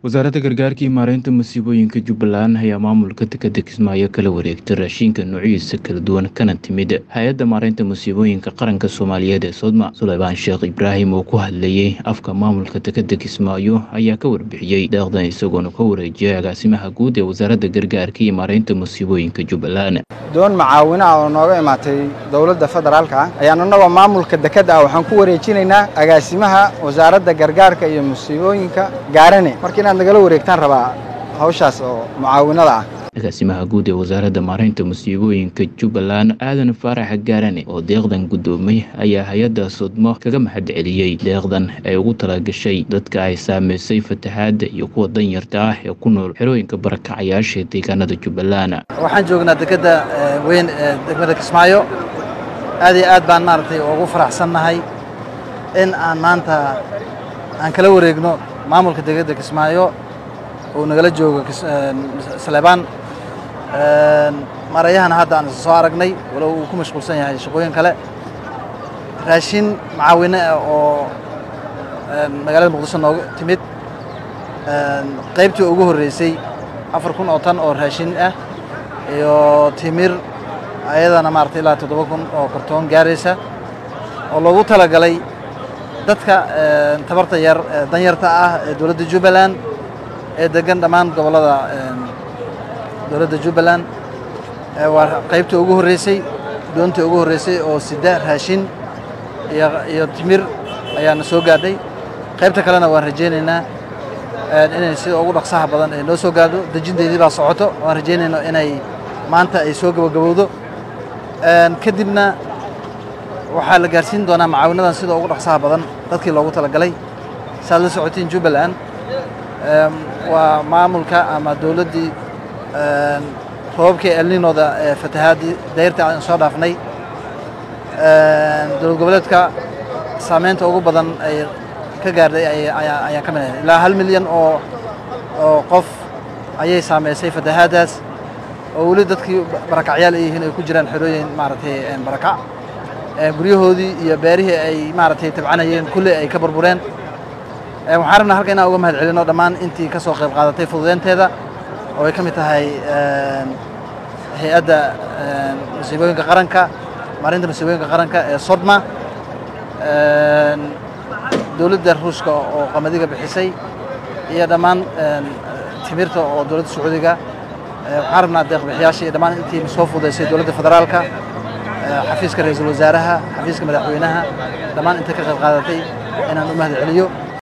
wasaaradda gargaarka iyo maareynta masiibooyinka jubbaland ayaa maamulka dekedda kismaayo kala wareegtay raashinka noocyadiisa kala duwan kana timid hay-adda maareynta masiibooyinka qaranka soomaaliyeed ee sodma suleybaan sheekh ibraahim oo ku hadlayey afka maamulka dekedda kismaayo ayaa ka warbixiyey deeqdan isagoona ka wareejiyay agaasimaha guud ee wasaaradda gargaarka iyo maareynta masiibooyinka jubbaland doon macaawino ah oo nooga imaatay dowladda federaalka ah ayaan annagoo maamulka dekedda ah waxaan ku wareejinaynaa agaasimaha wasaaradda gargaarka iyo musiibooyinka gaarane marka inaad nagala wareegtaan rabaa hawshaas oo mucaawinada ah agaasimaha guud ee wasaaradda maareynta masiibooyinka jubbaland aadan faarax gaarane oo deeqdan guddoomay ayaa hay-adda sodmo kaga mahad celiyey deeqdan ay ugu talagashay dadka ay saamaysay fatahaadda iyo kuwa danyarta ah ee ku nool xerooyinka barakacayaasha deegaanada jubbaland waxaan joognaa dekedda weyn ee degmada kismaayo aad iyo aad baan maaragtay ugu faraxsannahay in aan maanta aan kala wareegno maamulka dekedda kismaayo uu nagala joogo saleebaan marayahana hadda aan soo aragnay walow uu ku mashquulsan yahay shaqooyin kale raashin macaawine ah oo magaalada muqdisho nooga timid qaybtii ugu horreysay afar kun oo tan oo raashin ah iyo timir ayadana maaragtay ilaa toddoba kun oo kartoon gaaraysa oo loogu talagalay dadka tabarta yar danyarta ah ee dowladda jubbaland ee degan dhammaan gobollada dowladda jubbaland waa qaybtii ugu horreysay doontii ugu horreysay oo sida raashin iyo timir ayaana soo gaadhay qaybta kalena waan rajaynaynaa inay sida ugu dhaqsaha badan ay noo soo gaadho dejinteedii baa socoto waan rajaynayno inay maanta ay soo gabagabowdo kadibna waxaa la gaarsiin doonaa macaawinadan sida ugu dhaqsaha badan dadkii loogu talagalay saaad la socotiin jubbaland waa maamulka ama dowladdii roobabkii elninooda ee fatahaadii dayrta aan soo dhaafnay dowlad goboleedka saameynta ugu badan ay ka gaarday ayaan ka mid ahay ilaa hal milyan oo oo qof ayay saamaysay fatahaaddaas oo weli dadkii barakacyaal ay yihiin ay ku jiraan xerooyin maaragtay barakac guryahoodii iyo beerihii ay maaragtay tabcanayeen kulli ay ka burbureen waxaan rabnaa halka inaan uga mahad celino dhammaan intii ka soo qayb qaadatay fududeynteeda oo ay ka mid tahay hay-adda masiibooyinka qaranka maarinta masiibooyinka qaranka ee sodma dowladda ruushka oo qamadiga bixisay iyo dhammaan timirta oo dowladda sacuudiga waxaan rabnaa deeqbixiyaasha iyo dhammaan intii soo fududaysay dowladda federaalka xafiiska ra-iisul wasaaraha xafiiska madaxweynaha dhammaan inta ka qayb qaadatay inaan u mahad celiyo